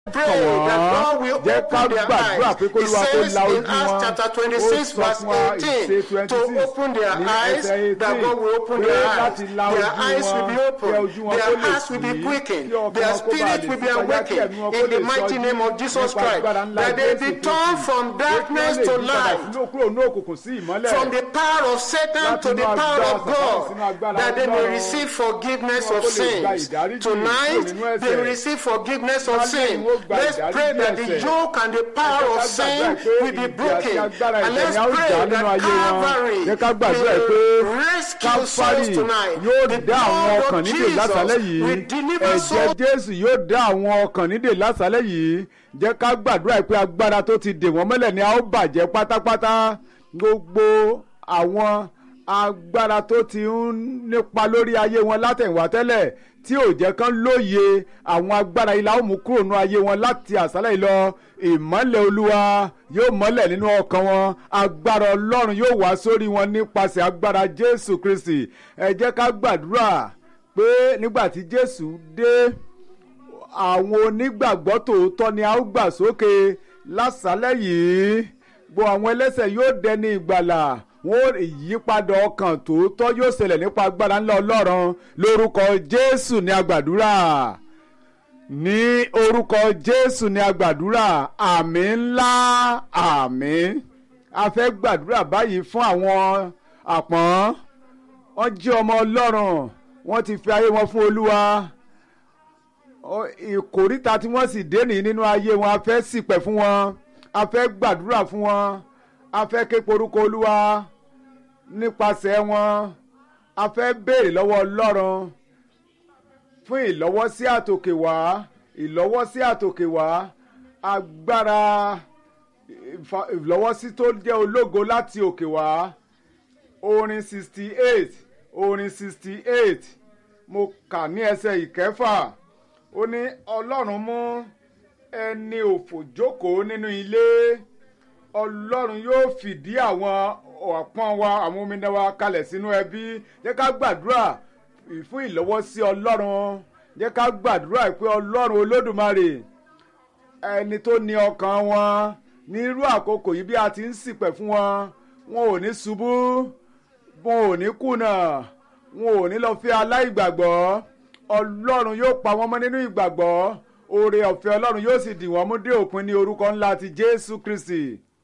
Pray kàn that wọ́n God will jẹ́ ká open their gbàdúrà eyes. pé kó It lóra kó says la in ojú Acts wọn chapter ó 26 sọ verse fún wa ìṣe 18 to 26 open their ní eyes, ẹsẹ̀ that 18 God will open pé their eyes. láti la Their ojú eyes will wọn be kí open. ojú wọn kó Their lè hearts will be ṣí quickened. kí ọkàn Their wọn kó bá spirit lè will be ṣípayá kí awakened ẹ̀mí wọn kó in lè the mighty sọjí name of Jesus nípa Christ. agbára ńlá That they Jésù be Kristi. turned from Pé kí wọ́n darkness lè to yí padà light. sínú kúrò ní òkùnkùn sí ìmọ́lẹ̀ From the power of Satan Láti to the inú power agbára of Sátánì sínú God, agbára that they may Ọlọ́run. receive forgiveness Kí wọn of kó lè gba sins. ìdáríjì kúrò Tonight, nínú they will ẹ̀ṣẹ̀. receive forgiveness of Lálẹ́ sin. yìí wọ́n gba Let's ìdáríjì pray that the ẹ̀ṣẹ̀. yoke and the power Ẹ of jẹ́ ká sin gbàdúrà pé will be ìdí àti broken. agbára And ẹ̀ṣẹ̀ let's ni a ó pray jà nínú that ayé wọn. Calvary Jẹ́ ká gbàdúrà pé will rescue souls Káfárì tonight. yóò The dá àwọn blood ọkàn of nídè lásàlẹ̀ Jesus yìí. will deliver Ẹ̀jẹ̀ souls Jésù yóò dá àwọn ọkàn nídè lásàlẹ̀ yìí. Jẹ́ ká gbàdúrà pé agbára tó ti dè wọ́n mọ́lẹ̀ ni a ó bàjẹ́ pátápátá. Gbogbo àwọn agbára tó ti ń nípa lórí ayé wọn látẹ̀yìnwá tẹ́lẹ̀ tí ò jẹ́ kán lóye àwọn agbára ilà ó mú kúrò nínú ayé wọn láti àṣálẹ̀ yìí lọ ìmọ́lẹ̀ olúwa yóò mọ́lẹ̀ nínú ọkàn wọn agbára ọlọ́run yóò wá sórí wọn nípasẹ̀ agbára jésù kristi ẹ jẹ́ ká gbàdúrà pé nígbà tí jésù dé àwọn onígbàgbọ́ tòótọ́ ni a ó gbà sókè lásàálẹ̀ yìí gbọ́ àwọn ẹlẹ́sẹ̀ yóò dẹni ìgbàlà wọn ò ìyípadà ọkàn tòótọ́ yóò ṣẹlẹ̀ nípa agbára ńlá ọlọ́run lórúkọ jésù ní agbàdúrà ní orúkọ jésù ní agbàdúrà àmì ńlá àmì a fẹ́ gbàdúrà báyìí fún àwọn àpọ́n wọ́n jẹ́ ọmọ ọlọ́run wọ́n ti fi ayé wọn fún olúwa Ọ- ìkòríta tí wọ́n sì dé nìyí nínú ayé wọn a fẹ́ ṣìpẹ̀ fún wọn a fẹ́ gbàdúrà fún wọn a fẹ́ ké porúkọ olúwa nípasẹ̀ wọn a fẹ́ béèrè lọ́wọ́ ọlọ́run fún ìlọ́wọ́sí àtòkè wá ìlọ́wọ́sí àtòkè wá agbára ìfa- ìlọ́wọ́sí tó jẹ́ ológo láti òkè wá orin sixty eight orin sixty eight mo kà ní ẹsẹ̀ ìkẹfà ó ní ọlọ́run mú ẹni òfò jókòó nínú ilé ọlọ́run yóò fìdí àwọn ọ̀pọ̀n wa àwọn omidan wa kalẹ̀ sínú ẹbí jẹ́ ká gbàdúrà fún ìlọ́wọ́sí ọlọ́run jẹ́ ká gbàdúrà pé ọlọ́run olódùmarè ẹni tó ní ọkàn wọn ní irú àkókò yìí bí a ti ń ṣìpẹ̀ fún wọn wọn ò ní ṣubú wọn ò ní kùnà wọn ò ní lọ fi aláìgbàgbọ́ ọlọ́run yóò pa wọ́n mọ́ nínú ìgbàgbọ́ oore ọ̀fẹ́ ọlọ́run yóò sì dì wọ́n mú dé òpin ní orúkọ ńlá ti jésù kristi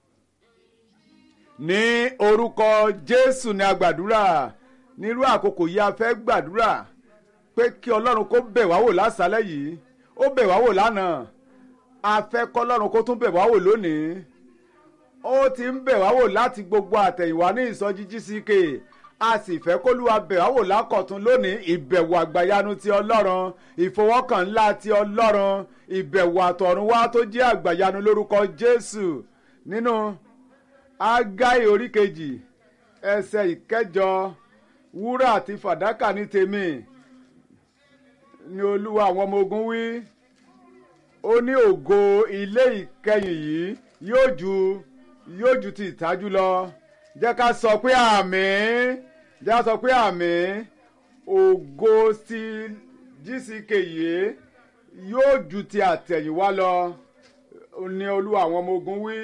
ní orúkọ jésù ní agbàdúrà nírú àkókò yìí a fẹ́ gbàdúrà pé kí ọlọ́run kó bẹ̀ wá wò lásàálẹ̀ yìí ó bẹ̀ wá wò lánàá a fẹ́ kọ́ ọlọ́run kó tún bẹ̀ wá wò lónìí ó ti ń bẹ̀ wá wò láti gbogbo àtẹ̀yìnwá ní ìsọjí gck a sì fẹ́ kólúwa bẹ̀ wá wò lákọ̀tún lónìí ìbẹ̀wò àgbàyanu ti ọlọ́run ìfọwọ́kàn ńlá ti ọlọ́run ìbẹ̀wò àtọ̀run wá tó jẹ́ àgbàyanu lórúkọ jésù nínú ágáì orí kejì ẹsẹ̀ ìkẹjọ wúrà àti fàdákà ní tèmi ni olúwa àwọn ọmọ ogun wí ó ní ògo ilé ìkẹyìn yìí yóò ju yóò ju ti ìtajú lọ jẹ́ ká sọ pé àmín jẹ́ ká sọ pé àmín ògo ti gck yìí yóò ju ti àtẹ̀yìnwá lọ ní olúwa àwọn ọmọ ogun wí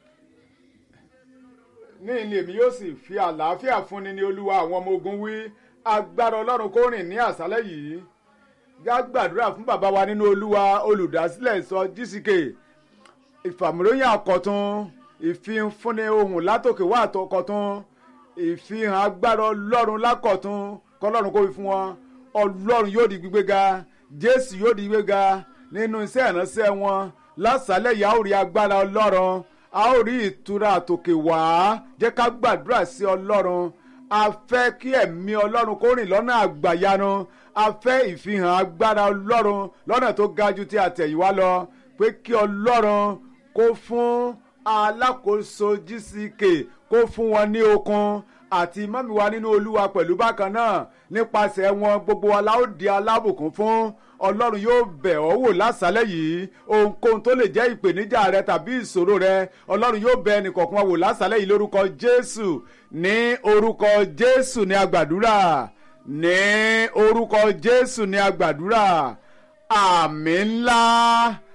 ní ìní èmi yóò sì fi àlàáfíà fúnni ní olúwa àwọn ọmọ ogun wí agbára ọlọ́run kó rìn ní àṣálẹ́ yìí já gbàdúrà fún bàbá wa nínú olúwa olùdásílẹ̀ ìsọ gck ìfàmìlóyìn àkọ́tún ìfihànfúnni ohun látòkè wá àtọkọ̀tún ìfihàn agbára ọlọ́run lákọ̀tún kọlọ́run kó fi fún wọn ọlọ́run yóò di gbígbéga jésù yóò di gbígbéga nínú iṣẹ́ ìránṣẹ́ wọn lásàálẹ̀ yìí a ó rí agbára ọlọ́run a ó rí ìtura àtòkè wá jẹ́ ká gbàdúrà sí ọlọ́run a fẹ́ kí ẹ̀mí ọlọ́run kó rìn lọ́nà àgbàyanu a fẹ́ ìfihàn agbára ọlọ́run lọ́nà tó ga ju ti àtẹ̀yìnwá lọ pé kí ọlọ́run kó fún alákòóso gck kó fún wọn ní okun àti mọ́mí wa nínú olúwa pẹ̀lú bákan náà nípasẹ̀ wọn gbogbo wa la ó di alábùkún fún ọlọ́run yóò bẹ̀ ọ́ wò lásàálẹ̀ yìí ohunkóhun tó lè jẹ́ ìpèníjà rẹ tàbí ìṣòro rẹ ọlọ́run yóò bẹ̀ ẹnìkọ̀ọ̀kan wa wò lásàálẹ̀ yìí lórúkọ jésù ní orúkọ jésù ní agbàdúrà ní orúkọ jésù ní agbàdúrà àmì ńlá